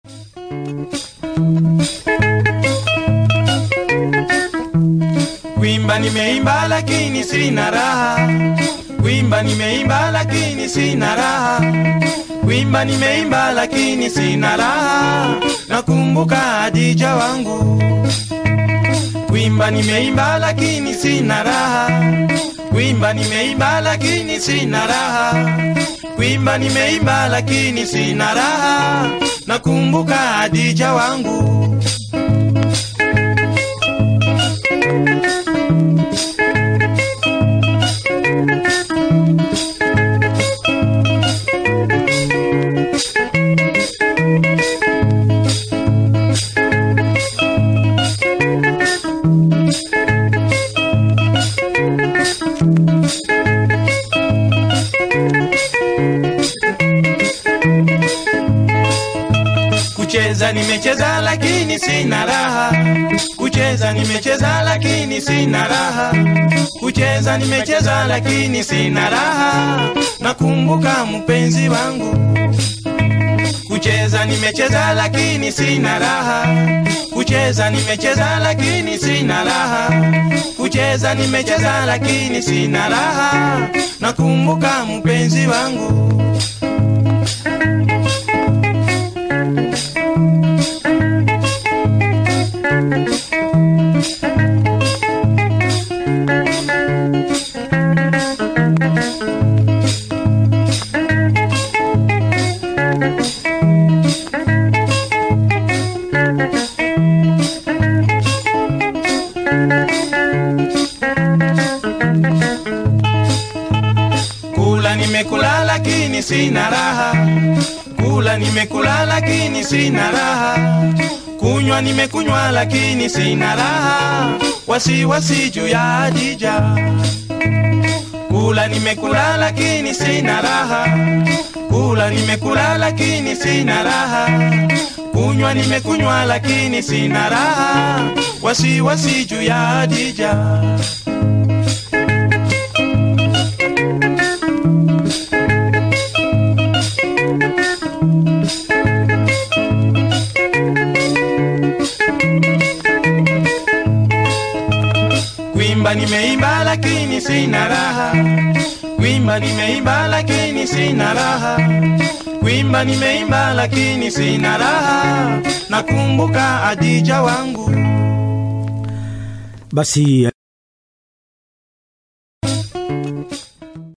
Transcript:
Kuimba nimeimba lakini sina raha. Kuimba nimeimba lakini sina raha. Kuimba nimeimba lakini sina raha. Nakumbuka Adija wangu. Kuimba nimeimba lakini sina raha. Kuimba nimeimba lakini sina raha. Kuimba nimeimba lakini sina raha. Nakumbuka Adija wangu. Kucheza nimecheza lakini sina raha. Kucheza nimecheza lakini sina raha. Kucheza nimecheza lakini sina raha. Nakumbuka mpenzi wangu. Kucheza nimecheza lakini sina raha. Kucheza nimecheza lakini sina raha. Kucheza nimecheza lakini sina raha. Nakumbuka mpenzi wangu. Kula nimekula lakini sina raha. Kula nimekula lakini sina raha. Kunywa nimekunywa lakini sina raha. Wasiwasi juu ya Adija. Kula nimekula lakini sina raha. Kula nimekula lakini sina raha. Kunywa nimekunywa lakini sina raha. Wasiwasi juu ya Adija. Kuimba nimeimba lakini sina raha. Kuimba nimeimba lakini sina raha. Kuimba nimeimba lakini sina raha. Nakumbuka Adija wangu. Basi